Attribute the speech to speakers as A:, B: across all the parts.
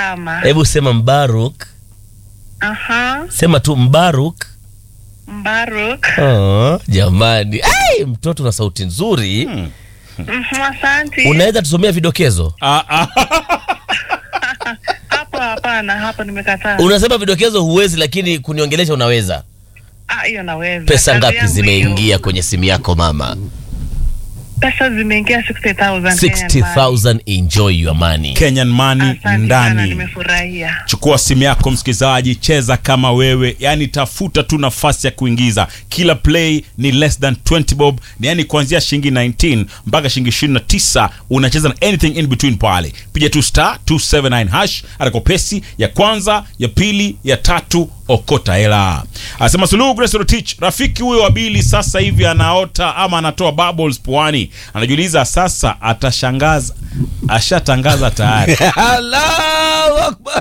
A: salama.
B: Hebu sema Mbaruk,
A: Aha,
B: sema tu Mbaruk.
A: Mbaruk.
B: Oh, jamani, ai, mtoto na sauti nzuri.
A: Mhm, Asante.
B: Unaweza tusomea vidokezo?
C: Ah, ah.
A: Hapo hapana, hapo nimekataa.
B: Unasema vidokezo huwezi, lakini kuniongelesha unaweza.
A: Ah, hiyo naweza.
B: Pesa
A: Kazi
B: ngapi
A: yangu
B: zimeingia
A: hiyo.
B: kwenye simu yako mama?
A: Pesa zimeingia 60,000. Kenyan money.
B: 60,000. Enjoy your money.
C: Kenyan money
A: Asante sana,
C: ndani.
A: nimefurahia.
C: Chukua simu yako msikilizaji, cheza kama wewe, yani tafuta tu nafasi ya kuingiza. Kila play ni less than 20 bob, ni yani kuanzia shilingi 19 mpaka shilingi 29 unacheza na anything in between pale. Piga tu star 279 hash, atako pesi ya kwanza, ya pili, ya tatu, okota hela. Anasema Suluhu Grace Rotich, rafiki huyo wa Bili sasa hivi anaota ama anatoa bubbles puani. Anajiuliza sasa atashangaza, ashatangaza tayari.
B: Allahu Akbar.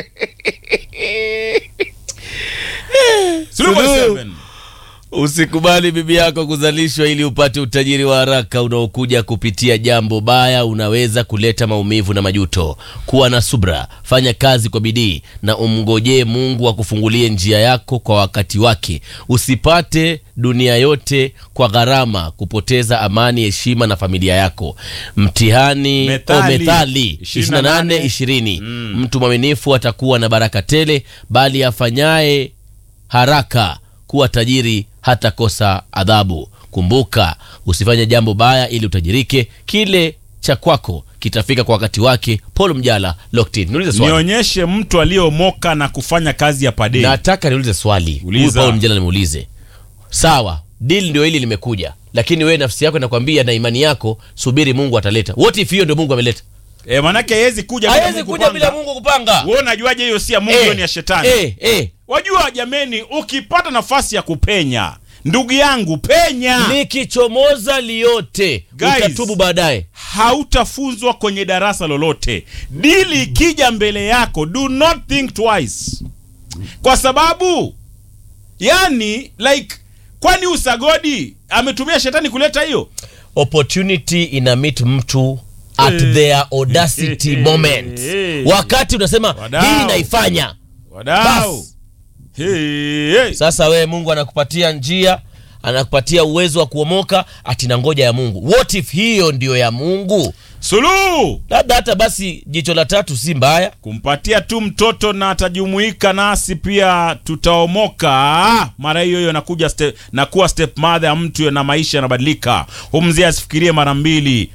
C: Suluhu
B: Suluhu.
C: 47.
B: Usikubali bibi yako kuzalishwa ili upate utajiri wa haraka unaokuja kupitia jambo baya. Unaweza kuleta maumivu na majuto. Kuwa na subra, fanya kazi kwa bidii na umngojee Mungu akufungulie njia yako kwa wakati wake. Usipate dunia yote kwa gharama, kupoteza amani, heshima na familia yako. Mtihani
C: Methali.
B: o methali 28 20 mtu mwaminifu atakuwa na baraka tele, bali afanyaye haraka kuwa tajiri hatakosa adhabu. Kumbuka, usifanye jambo baya ili utajirike. Kile cha kwako kitafika kwa wakati wake. Paul Mjala, Locked In. Niulize swali,
C: nionyeshe mtu aliyeomoka na kufanya kazi ya padei
B: nataka niulize swali.
C: Uliza.
B: Huyu Paul Mjala nimuulize. Sawa, deal ndio hili limekuja, lakini wewe nafsi yako inakwambia na imani yako, subiri, Mungu ataleta. What if hiyo ndio Mungu ameleta?
C: e, manake hawezi kuja bila
B: Hawezi
C: Mungu
B: kuja bila
C: kupanga.
B: Mungu kupanga.
C: Wewe unajuaje hiyo si ya Mungu hiyo ni ya shetani
B: eh, eh.
C: wajua jameni ukipata nafasi ya kupenya ndugu yangu penya
B: Likichomoza liote
C: Guys.
B: utatubu baadaye.
C: hautafunzwa kwenye darasa lolote dili ikija mbele yako do not think twice kwa sababu yani like kwani usagodi ametumia shetani kuleta hiyo
B: opportunity ina meet mtu at
C: Eh.
B: their audacity moment
C: Eh.
B: wakati unasema
C: Wadau.
B: hii naifanya
C: wadau
B: Bas.
C: hey, hey.
B: sasa wewe mungu anakupatia njia anakupatia uwezo wa kuomoka ati na ngoja ya mungu what if hiyo ndiyo ya mungu
C: suluhu
B: labda hata basi jicho la tatu si mbaya
C: kumpatia tu mtoto na atajumuika nasi pia tutaomoka mara hiyo hiyo nakuja step, na kuwa step mother ya mtu na maisha yanabadilika humzee asifikirie mara mbili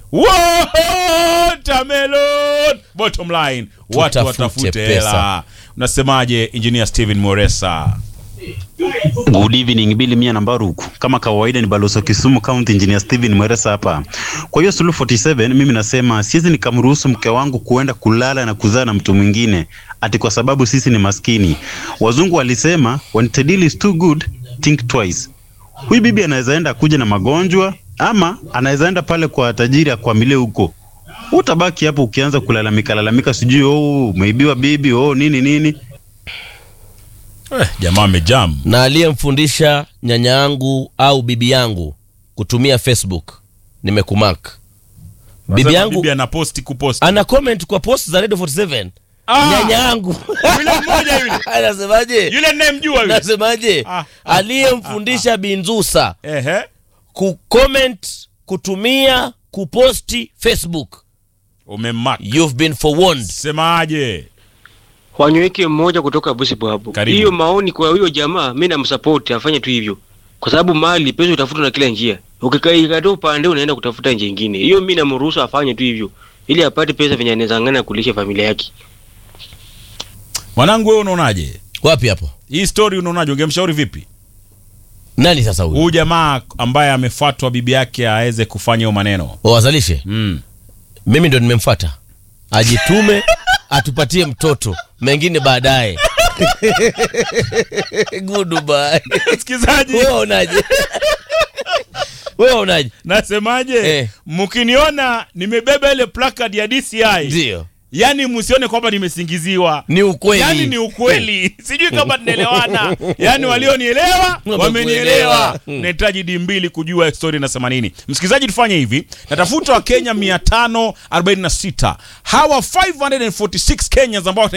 C: Watermelon! bottom line watu
B: Tutafute
C: watafute
B: pesa.
C: hela unasemaje engineer steven moresa
D: Good evening Billy Mia na Baruku. Kama kawaida ni Baloso Kisumu County Engineer Steven Mweresa hapa. Kwa hiyo Suluhu 47 mimi nasema siwezi nikamruhusu mke wangu kuenda kulala na kuzaa na mtu mwingine ati kwa sababu sisi ni maskini. Wazungu walisema when the deal is too good think twice. Huyu bibi anaweza enda kuja na magonjwa ama anaweza enda pale kwa tajiri akwamilie huko. Utabaki hapo ukianza kulalamika lalamika sijui oh umeibiwa bibi oh nini nini.
C: eh, jamaa amejam
B: na aliyemfundisha nyanya yangu au bibi yangu kutumia facebook nimekumak bibi
C: Nasema
B: yangu
C: bibi anaposti kuposti
B: ana comment kwa post za radio 47
C: Ah!
B: nyanya yangu
C: yule mmoja yule
B: anasemaje
C: yule ninayemjua yule
B: nasemaje
C: Ah, ah,
B: aliyemfundisha binzusa
C: ehe
B: kucomment kutumia kuposti facebook
C: umemak
B: you've been forewarned
C: semaje
E: Wanyweke mmoja kutoka Busibu hapo.
C: Karibu.
E: Hiyo maoni kwa huyo jamaa, mimi namsupport afanye tu hivyo, kwa sababu mali pesa utafuta na kila njia. Ukikaikataa upande unaenda kutafuta njia nyingine. Hiyo mimi namruhusu afanye tu hivyo, ili apate pesa venye anaweza ngana kulisha familia yake.
C: mwanangu wewe unaonaje
B: wapi hapo
C: hii story unaonaje ungemshauri vipi
B: nani sasa huyu
C: huyu jamaa ambaye amefuatwa bibi yake aweze kufanya hiyo maneno
B: wawazalishe
C: mm.
B: mimi ndo nimemfuata ajitume atupatie mtoto mengine baadaye goodbye
C: msikilizaji
B: wewe unaje wewe unaje
C: nasemaje
B: Eh.
C: mkiniona nimebeba ile placard ya dci
B: ndio
C: yani msione kwamba nimesingiziwa
B: ni ukweli
C: yani ni ukweli sijui kama tunaelewana yani walionielewa
B: Wamekuelewa.
C: wamenielewa
B: Mm.
C: nahitaji di mbili kujua histori inasema nini msikilizaji tufanye hivi natafuta wakenya 546 hawa 546 kenyans ambao